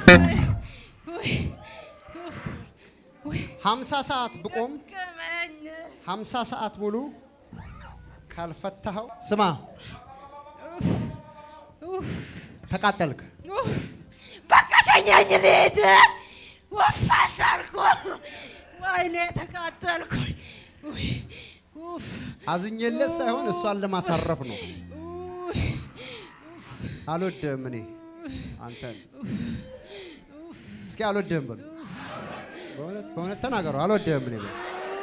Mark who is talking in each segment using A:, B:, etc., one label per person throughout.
A: ሀምሳ ሰዓት ብቆም
B: ደከመኝ።
A: ሀምሳ ሰዓት ሙሉ ካልፈታኸው ስማ ተቃጠልክ።
B: በቃ ተኛኝ ልሂድ። ወፋት አልኩ። ወይኔ ተቃጠልኩ። ውይ፣ ኡፍ፣
A: አዝኜለት ሳይሆን እሷን ለማሳረፍ ነው።
B: ውይ፣
A: አልወድህም እኔ አንተን እስኪ አልወድህም በሉ። በእውነት በእውነት ተናገሩ። አልወድህም እኔ በሉ።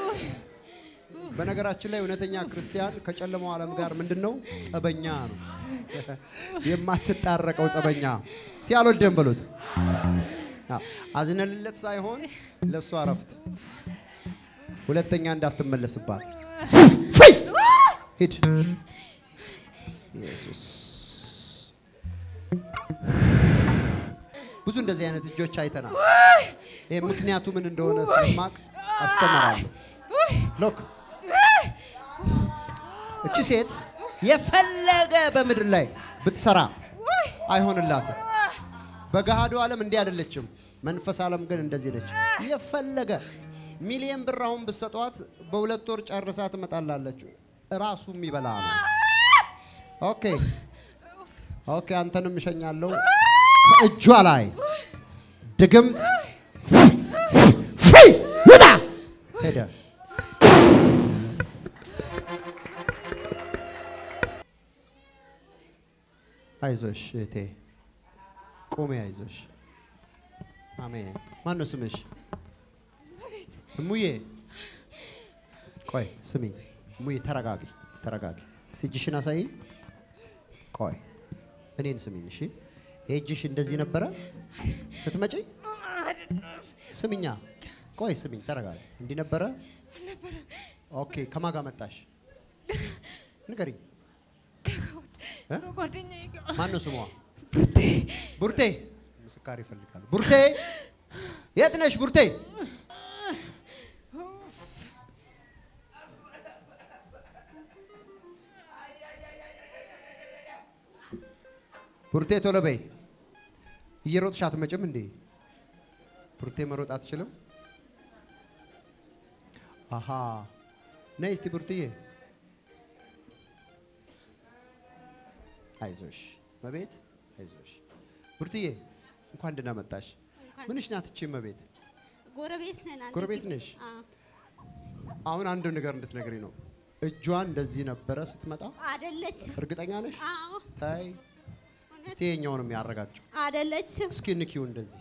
A: በነገራችን ላይ እውነተኛ ክርስቲያን ከጨለማው ዓለም ጋር ምንድን ነው? ጸበኛ ነው። የማትጣረቀው ጸበኛ። እስኪ አልወድህም በሉት። አዎ፣ አዝነልለት ሳይሆን ለእሷ እረፍት፣ ሁለተኛ እንዳትመለስባት። ፍይ! ሂድ ኢየሱስ ብዙ እንደዚህ አይነት እጆች አይተናል። ይህ ምክንያቱ ምን እንደሆነ ስለማቅ አስተምራለሁ። ሎክ እቺ ሴት የፈለገ በምድር ላይ ብትሰራ አይሆንላትም። በገሃዱ ዓለም እንዲህ አይደለችም። መንፈስ ዓለም ግን እንደዚህ ነች። የፈለገ ሚሊየን ብር አሁን ብትሰጧት በሁለት ወር ጨርሳ ትመጣላለች። ራሱ የሚበላ ነው። ኦኬ ኦኬ፣ አንተንም እሸኛለሁ። ከእጇ ላይ ድግምት ፍይ ውጣ ሄደ። አይዞሽ እህቴ ቁሜ፣ አይዞሽ። አሜን። ማን ነው ስምሽ? እሙዬ። ቆይ ስሚኝ እሙዬ፣ ተረጋጊ፣ ተረጋጊ። እስቲ እጅሽን አሳይ። ቆይ እኔን ስሚኝ እሺ። ይሄ እጅሽ እንደዚህ ነበረ ስትመጪ? ስሚኛ፣ ቆይ ስሚኝ፣ ተረጋጊ። እንዲህ ነበረ? ኦኬ። ከማን ጋር መጣሽ? ንገሪኝ። እ?
B: ከጓደኛዬ ጋር
A: ማን ነው ስሟ?
B: ብርቴ
A: ቡርቴ። ምስካር ይፈልጋሉ። ቡርቴ፣ የት ነሽ ቡርቴ? ቡርቴ ቶሎ በይ። እየሮጥሽ አትመጭም እንዴ? ቡርቴ መሮጥ አትችልም? አሃ ነይ እስቲ ቡርትዬ። አይዞሽ መቤት አይዞሽ። ቡርትዬ እንኳን ደህና መጣሽ። ምንሽ ናት እቺ መቤት?
C: ጎረቤት ነን። አንድ
A: ጎረቤት
C: ግቢ-
A: ነሽ?
C: አዎ።
A: አሁን አንድ ነገር እንድትነግሪ ነው። እጇን እንደዚህ ነበረ ስትመጣ።
C: አይደለችም።
A: እርግጠኛ ነሽ?
C: አዎ
A: ታይ እስቲ የኛውንም ያረጋግጭው።
C: አይደለችም።
A: እስኪ ንኪው እንደዚህ።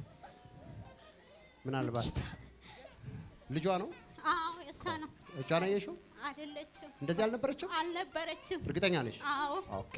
A: ምናልባት ልጇ ነው።
C: አዎ የእሷ ነው።
A: እጇን አየሽው?
C: አይደለችም።
A: እንደዚህ አልነበረችም?
C: አልነበረችም።
A: እርግጠኛ ነሽ?
C: አዎ
A: ኦኬ።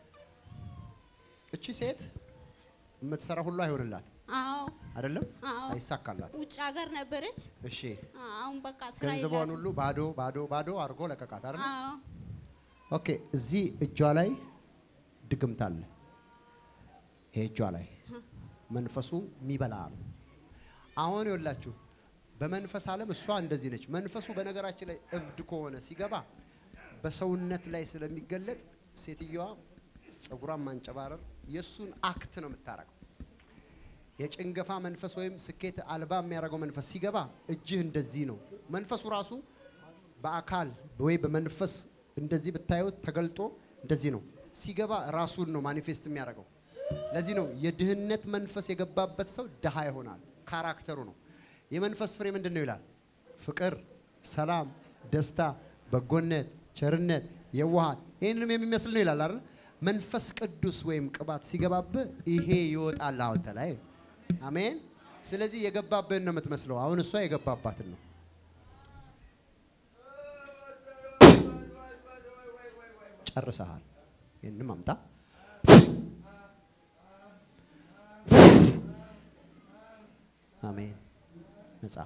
A: እቺ ሴት የምትሰራ ሁሉ አይሆንላት
C: አዎ
A: አይደለም፣
C: አዎ።
A: አይሳካላት።
C: ውጭ ሀገር ነበረች።
A: እሺ
C: አሁን በቃ ስራ
A: ገንዘቧን
C: የላትም።
A: ሁሉ ባዶ ባዶ ባዶ አድርጎ ለቀቃት አይደል?
C: አዎ
A: ኦኬ። እዚህ እጇ ላይ ድግምት አለ። ይሄ እጇ ላይ መንፈሱ የሚበላ ነው። አሁን ይኸውላችሁ በመንፈስ ዓለም እሷ እንደዚህ ነች። መንፈሱ በነገራችን ላይ እብድ ከሆነ ሲገባ በሰውነት ላይ ስለሚገለጥ ሴትየዋ ጸጉሯን ማንጨባረር የእሱን አክት ነው የምታረገው። የጭንገፋ መንፈስ ወይም ስኬት አልባ የሚያደርገው መንፈስ ሲገባ እጅህ እንደዚህ ነው። መንፈሱ ራሱ በአካል ወይ በመንፈስ እንደዚህ ብታዩት ተገልጦ እንደዚህ ነው ሲገባ ራሱን ነው ማኒፌስት የሚያደርገው። ለዚህ ነው የድህነት መንፈስ የገባበት ሰው ድሃ ይሆናል። ካራክተሩ ነው። የመንፈስ ፍሬ ምንድን ነው ይላል? ፍቅር፣ ሰላም፣ ደስታ፣ በጎነት፣ ቸርነት፣ የዋሃት ይህንንም የሚመስል ነው ይላል አይደል? መንፈስ ቅዱስ ወይም ቅባት ሲገባብህ ይሄ ይወጣል አንተ ላይ። አሜን። ስለዚህ የገባብህን ነው የምትመስለው። አሁን እሷ የገባባትን ነው። ጨርሰሃል። ይህንም አምጣ። አሜን። ነጻ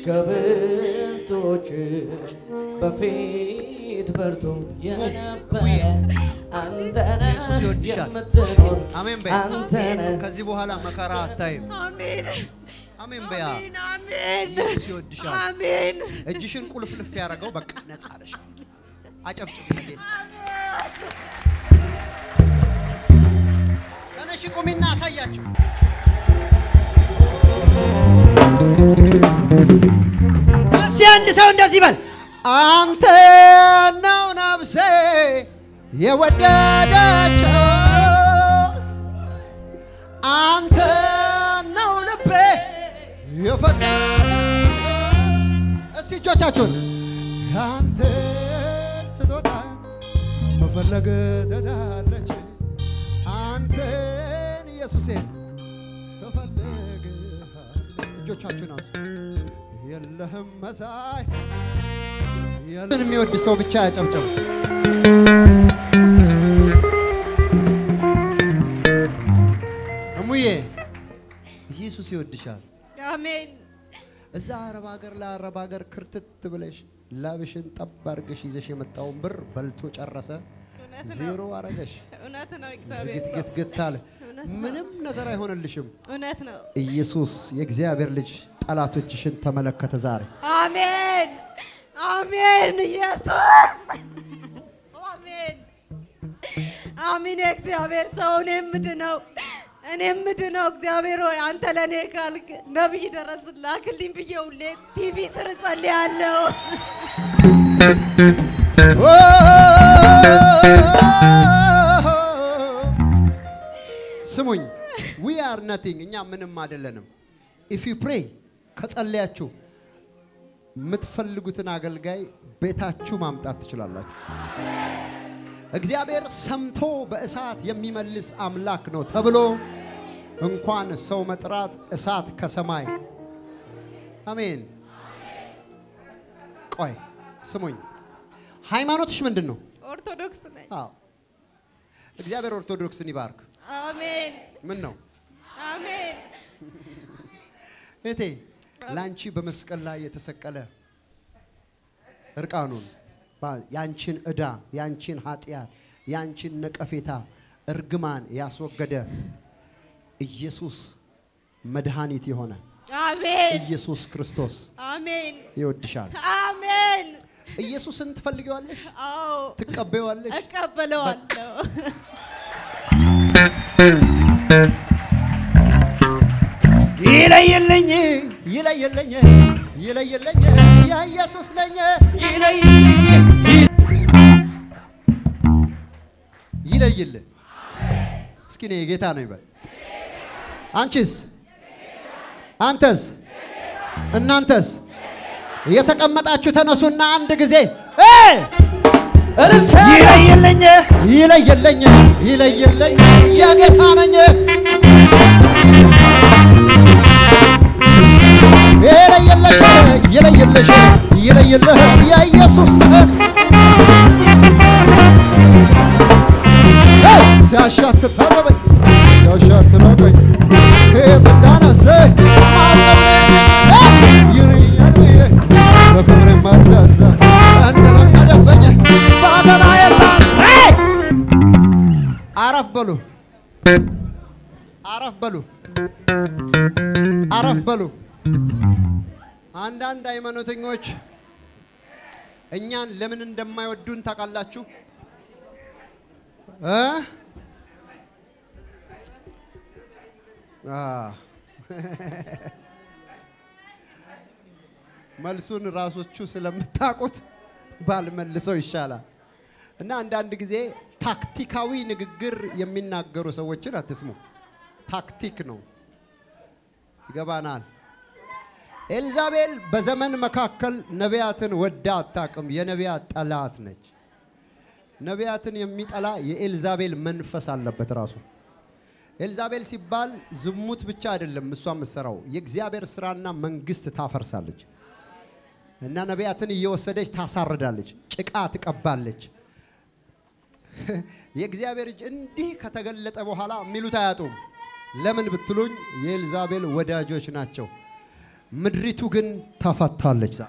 D: ከብልቶች በፊት በርቶ የነበረ አንተነ
A: ኢየሱስ ይወድሻል።
D: የምትኖር
A: አሜን በይ።
D: አንተነ
A: ከዚህ በኋላ መከራ አታይም።
B: አሜን
A: አሜን በያ።
B: አሜን አሜን
A: ኢየሱስ ይወድሻል።
B: አሜን
A: እጅሽን ቁልፍልፍ ያደረገው በቃ ነጻ ነሽ። አጨብጭብ ለጌታ። ተነሺ ቁሚና አሳያቸው። እስኪ አንድ ሰው እንደዚህ በል፣ አንተ ነው ነፍሴ የወደደችው፣ አንተ ነው ልቤ የፈቀደ እስቲ እጆቻችሁን አንተ ስጦታ መፈለግ ትዳለች አንተን ኢየሱሴን ትፈልግ እጆቻችሁን አንሱ። የለህም መሳይ የለህም የሚወድ ሰው ብቻ ያጨብጨብ። እሙዬ ኢየሱስ ይወድሻል።
B: አሜን
A: እዛ አረብ ሀገር ለአረብ ሀገር ክርትት ብለሽ ላብሽን ጠብ አድርገሽ ይዘሽ የመጣውን ብር በልቶ ጨረሰ።
B: እውነት ነው
A: ዜሮ አረገሽ።
B: እውነት ነው እግዚአብሔር ሰው
A: ዝግትግትግት አለ።
B: እውነት ነው።
A: ምንም ነገር አይሆንልሽም።
B: እውነት ነው
A: ኢየሱስ የእግዚአብሔር ልጅ ጠላቶችሽን ተመለከተ ዛሬ።
B: አሜን አሜን ኢየሱስ አሜን አሜን የእግዚአብሔር ሰው እኔ ምድነው እኔ ምድነው እግዚአብሔር ሆይ አንተ ለእኔ ካልክ ነቢይ ደረስ ላክልኝ ብዬ ሁሌ ቲቪ ስር ጸልያለሁ
A: ስሙኝ፣ ዊ አር ነቲንግ እኛ ምንም አይደለንም። ኢፍ ዩ ፕሬይ ከጸለያችሁ የምትፈልጉትን አገልጋይ ቤታችሁ ማምጣት ትችላላችሁ። እግዚአብሔር ሰምቶ በእሳት የሚመልስ አምላክ ነው ተብሎ እንኳን ሰው መጥራት እሳት ከሰማይ አሜን። ቆይ ስሙኝ፣ ሃይማኖትሽ ምንድን ነው?
B: ኦርቶዶክስ ነኝ
A: አዎ እግዚአብሔር ኦርቶዶክስን ይባርክ።
B: አሜን
A: ምን ነው
B: አሜን
A: እቴ ለአንቺ በመስቀል ላይ የተሰቀለ እርቃኑን ባ- ያንቺን ዕዳ፣ ያንቺን ኃጢአት፣ ያንቺን ነቀፌታ፣ እርግማን ያስወገደ ኢየሱስ መድኃኒት የሆነ
B: አሜን
A: ኢየሱስ ክርስቶስ
B: አሜን
A: ይወድሻል።
B: አሜን
A: ኢየሱስን ትፈልጊዋለሽ?
B: አዎ
A: ትቀበይዋለሽ?
B: እቀበለዋለሁ
A: ይለይልኝ ይለይልኝ ይለይልኝ የኢየሱስ ነኝ ይለይል። እስኪ እኔ የጌታ ነው ይበል። አንቺስ? አንተስ? እናንተስ? የተቀመጣችሁ ተነሱና አንድ ጊዜ እ
D: እልልታ
A: ይለይልኝ ይለይልኝ ይለይልኝ የጌታ ነኝ ይለይልሽ ይለይልሽ ይለይልህ የኢየሱስ ነህ ሲያሻት ታረበኝ ሲያሻት ታረበኝ ከየት እንዳነሰ ይርኛል ብዬ በክብር ማዛዛ እንደለመደበኝ በአገና የላስ አረፍ በሉ አረፍ በሉ አረፍ በሉ። አንዳንድ ሃይማኖተኞች እኛን ለምን እንደማይወዱን ታውቃላችሁ? እ? አ መልሱን ራሶቹ ስለምታውቁት ባልመልሰው ይሻላል። እና አንዳንድ ጊዜ ታክቲካዊ ንግግር የሚናገሩ ሰዎችን አትስሙ። ታክቲክ ነው። ይገባናል። ኤልዛቤል በዘመን መካከል ነቢያትን ወዳ አታውቅም። የነቢያት ጠላት ነች። ነቢያትን የሚጠላ የኤልዛቤል መንፈስ አለበት ራሱ። ኤልዛቤል ሲባል ዝሙት ብቻ አይደለም እሷ የምትሰራው የእግዚአብሔር ስራና መንግስት ታፈርሳለች። እና ነቢያትን እየወሰደች ታሳርዳለች፣ ጭቃ ትቀባለች። የእግዚአብሔር እጅ እንዲህ ከተገለጠ በኋላ የሚሉት አያጡም። ለምን ብትሉኝ የኤልዛቤል ወዳጆች ናቸው። ምድሪቱ ግን ተፈታለች። ዛሬ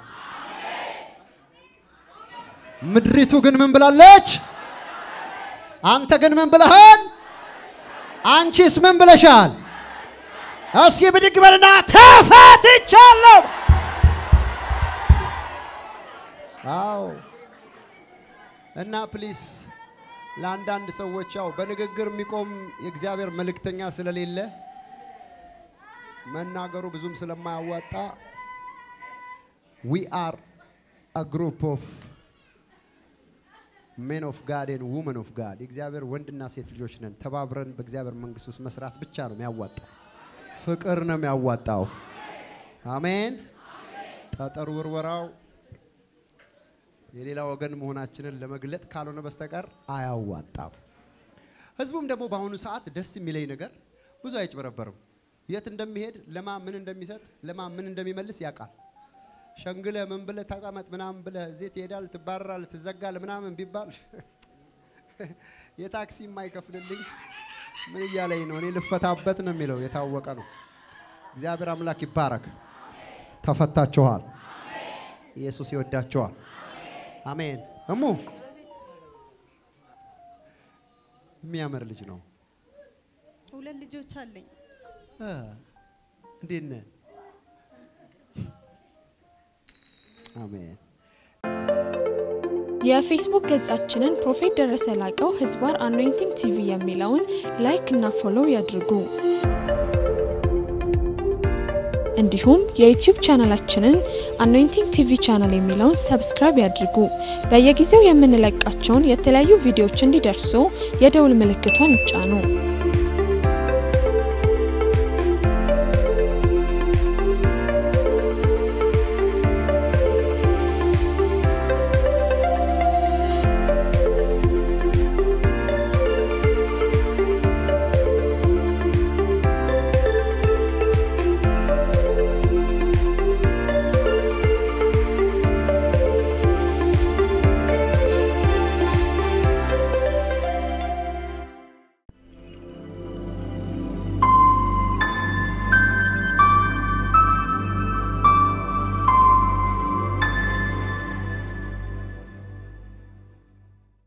A: ምድሪቱ ግን ምን ብላለች? አንተ ግን ምን ብለሃል? አንቺስ ምን ብለሻል? እስኪ ብድግ በልና ተፈትቻለሁ። አዎ እና ፕሊስ ለአንዳንድ ሰዎች ያው በንግግር የሚቆም የእግዚአብሔር መልእክተኛ ስለሌለ መናገሩ ብዙም ስለማያዋጣ ዊ አር አ ግሩፕ ኦፍ ሜን ኦፍ ጋድ ኤንድ ውመን ኦፍ ጋድ የእግዚአብሔር ወንድና ሴት ልጆች ነን። ተባብረን በእግዚአብሔር መንግስት ውስጥ መስራት ብቻ ነው የሚያዋጣው። ፍቅር ነው የሚያዋጣው። አሜን። ጠጠር ውርወራው የሌላ ወገን መሆናችንን ለመግለጥ ካልሆነ በስተቀር አያዋጣም። ህዝቡም ደግሞ በአሁኑ ሰዓት ደስ የሚለኝ ነገር ብዙ አይጭበረበርም። የት እንደሚሄድ ለማ ምን እንደሚሰጥ ለማ ምን እንደሚመልስ ያውቃል። ሸንግለ ምን ብለ ተቀመጥ ምናምን ብለ እዚህ ትሄዳል፣ ትባረራል፣ ትዘጋል ምናምን ቢባል የታክሲ የማይከፍልልኝ ምን እያለኝ ነው? እኔ ልፈታበት ነው የሚለው የታወቀ ነው። እግዚአብሔር አምላክ ይባረክ። ተፈታችኋል። ኢየሱስ ይወዳችኋል። አሜን። እሙ የሚያምር ልጅ ነው።
B: ሁለት ልጆች አለኝ።
A: እ እንዴት ነህ? አሜን።
E: የፌስቡክ ገጻችንን ፕሮፌት ደረሰ ላቀው ህዝባር አኖይንቲንግ ቲቪ የሚለውን ላይክ እና ፎሎው ያድርጉ። እንዲሁም የዩቲዩብ ቻናላችንን አኖይንቲንግ ቲቪ ቻናል የሚለውን ሰብስክራይብ ያድርጉ። በየጊዜው የምንለቃቸውን የተለያዩ ቪዲዮዎች እንዲደርሱ የደውል ምልክቷን ይጫኑ።